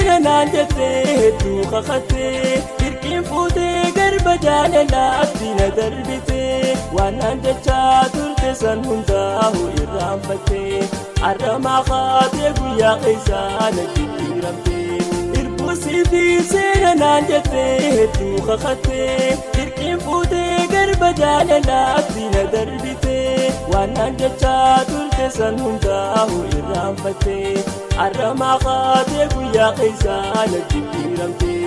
seena naan jettee hedduu kakattee dirqiin fuutee garba jaalalaatti na darbitee waan naan jechaa turte san hundaa'u irraanfattee arramaa kaatee guyyaa keessaa na jijjiiramtee irbuusii fi seena naan jettee hedduu kakattee dirqiin fuutee garba jaalalaatti na darbitee waan naan jechaa turte san hundaa'u irraanfattee arramaa kaatee guyyaa keessaa na jijjiiramtee.